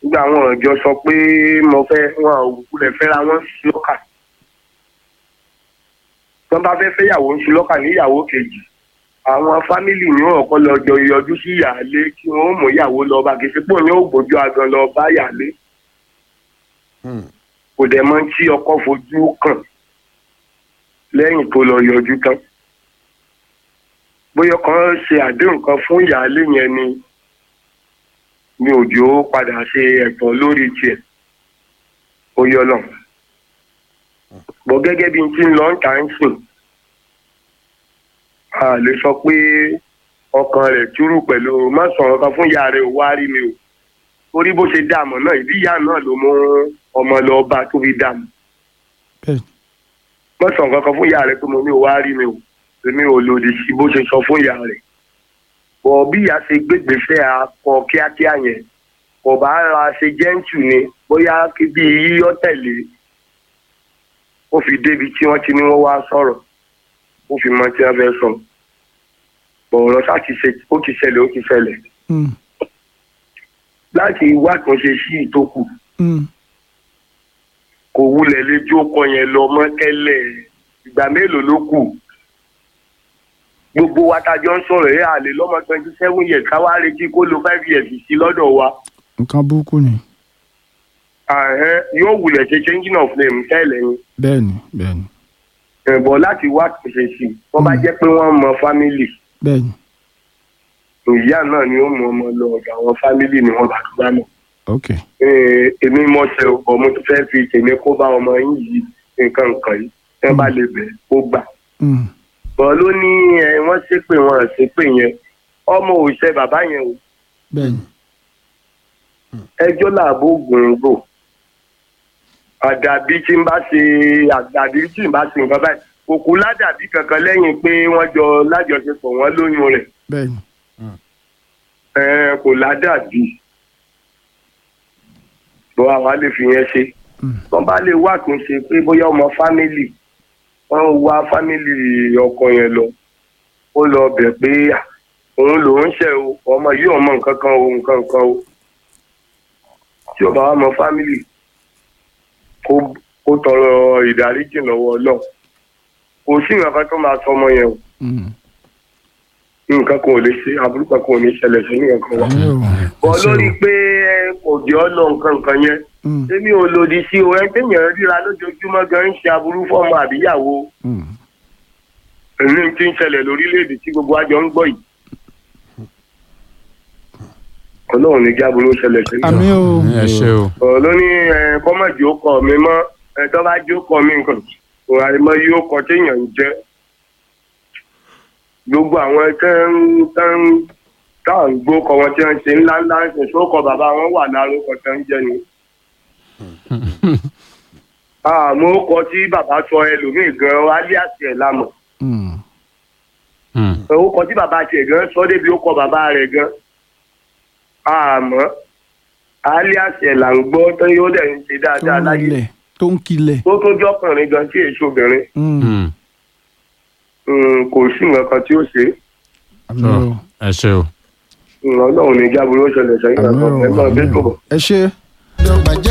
nígbà àwọn ọjọ́ sọ pé mo fẹ́ wọn ò kulẹ̀ fẹ́ra wọn sí lọ́kà tí wọ́n bá fẹ́ fẹ́yàwó ń sí lọ́kà níyàwó kejì àwọn fámìlì ní ọ̀kọ́ lọ jọ yọjú sí ìyáálé kí wọ́n mú ìyàwó lọ bá kí sípò ní ògbójú agan lọ bá ìyáálé kò dẹ̀ mọ̀ tí ọkọ fojú kàn lẹ́yìn tó lọ yọjú tán bóyá kan ṣe àdéhùn kan fún ìyáálé yẹn ni mi ò jò ó padà ṣe ẹ̀tọ́ lórí tiẹ̀ ó yọ lọ. bọ́ gẹ́gẹ́ bí n ti ń lọ ń tà ń sìn a lè sọ pé ọkàn rẹ̀ túrú pẹ̀lú má sọ̀rọ̀ kan fún ìyá rẹ̀ ò wá rí mi o torí bó ṣe dààmú náà ìdí ìyá náà ló mú ọmọ lọ bá tó fi dààmú bẹ́ẹ̀ má sọ̀rọ̀ kankan fún ìyá rẹ̀ pé mo ní ò wá rí mi o èmi ò lòdì sí bó ṣe sọ fún ìyá rẹ̀ bọ̀ bí ìyá ṣe gbégbèsè akọ kíákíá yẹn kò bá ra ṣe jẹ́ǹtù ni bóyá kí bí yíyọ́ tẹ̀lé ó fi débi tí wọ́n ti ní wọ́n wá sọ̀rọ̀ ó fi mọ tí wọ́n fẹ́ sọ bọ̀ ọ̀rọ̀ sá ti ṣe ó ti ṣẹlẹ̀ ó ti ṣẹlẹ̀ Mm, láti wá àtúnṣe sí ìtókù mm, kò wulẹ̀ lẹ́jọ́ ọkọ yẹn lọ mọ́ tẹ́lẹ̀ ìgbà mélòó ló kù gbogbo wa tá a jọ ń sọ̀rọ̀ ẹ̀ àlè lọ́mọ twenty seven years ká wá retí kó lo five years sí lọ́dọ̀ wa nǹkan burúkú ni ààrẹ yóò wulẹ̀ ṣe changing of name tẹ́lẹ̀ ni bẹ́ẹ̀ ni bẹ́ẹ̀ ni ẹ̀bọ̀ láti wá àtúnṣe sí i wọ́n bá Mm. jẹ́ pé wọ́n mọ family bẹ́ẹ̀ ni ìyá náà ni ó mú ọmọ lọ ọ̀dọ̀ àwọn family ni wọ́n bá tó bá mọ̀ ok Eh, èmi mọ̀ ṣe ọ̀pọ̀ mo tún fẹ́ fi tèmi kó bá ọmọ yín yìí nǹkan nǹkan yìí ẹ bá lè bẹ̀ kó gbà Mm, bọ́ ló ní ẹ wọ́n ṣépè wọn ṣépè yẹn ọmọ òṣìṣẹ́ bàbá yẹn o bẹ́ẹ̀ ni ẹjọ́ làbó gbòǹgbò àdàbí tí n bá ṣe àdàbí tí n bá ṣe nǹkan báyìí òkú ládàbí kankan lẹ́yìn pé wọ́n jọ lájọṣepọ̀ wọ́n lóyún rẹ̀ bẹ́ẹ̀ ni ẹ kò ládàbí bọ́ àwa lè fi yẹn ṣe Mm. wọ́n bá lè wá àtúnṣe pé bóyá ọmọ fámìlì wọ́n wá fámìlì ọkọ yẹn lọ ó lọ bẹ̀ pé à, òun lòún ṣe o ọmọ yìí ọmọ nǹkan kan o nǹkan kan o tí ó bá wà mọ fámìlì kó kó tọrọ ìdáríjì lọ́wọ́ Ọlọ́run kò sí nǹkan kan tó máa sọ ọmọ yẹn o Mm, nǹkan kan ò lè ṣe àbúrò kan kò ní ṣẹlẹ̀ sí nǹkan kan wa àmì o bọ́ lórí pé ẹ kò jẹ́ ọ́ lọ nǹkan nǹkan yẹn Mm, èmi ò lòdì sí o ẹni téèyàn ríra lójoojúmọ́ gan ń ṣe aburú fọ́ọ̀mù àbíyàwó mm, èmi ti ń ṣẹlẹ̀ lórílẹ̀‐èdè tí gbogbo àjọ ń gbọ́ yìí. ọlọ́run ní kí aburú ṣẹlẹ̀ sí àmì o ẹ ṣe o ọ̀rọ̀ ló ní ẹ, kọ́mọ̀jì ó kọ mi mọ́ ẹ tó bá jó kọ mi nǹkan òun àìmọ yóò kọ téèyàn ń jẹ́ gbogbo àwọn tẹ́ ń tẹ́ ń tá à ń gbó kọ wọn tí wọ́n ṣe ńlá ńlá ń sìn sókọ bàbá wọn wà lárúkọ tẹ́ ń jẹ́ ni. àmọ́ ó kọ tí bàbá sọ ẹlòmíì gan alias ẹ̀ lámọ̀ Mm, Hmm. ó kọ tí bàbá tiẹ̀ gan sọ débi ó kọ bàbá rẹ̀ gan àmọ́ alias ẹ̀ là ń gbọ́ tó yóò dẹ̀ ń ṣe tó dáadáa ń láyé rilẹ̀ tó ń kilẹ̀ tó tó jọkùnrin gan tí èso obìnrin Mm, Hmm. Mm, kò sí nǹkan kan tí ó ṣe àmì Sọ, o ẹ ṣe o. Mm, ọlọ́run ní jábúrò ṣẹlẹ̀ sẹ́yìn àmì kankan o ẹ máa àmì bẹ́ẹ̀ tó o bọ̀. ẹ ṣe.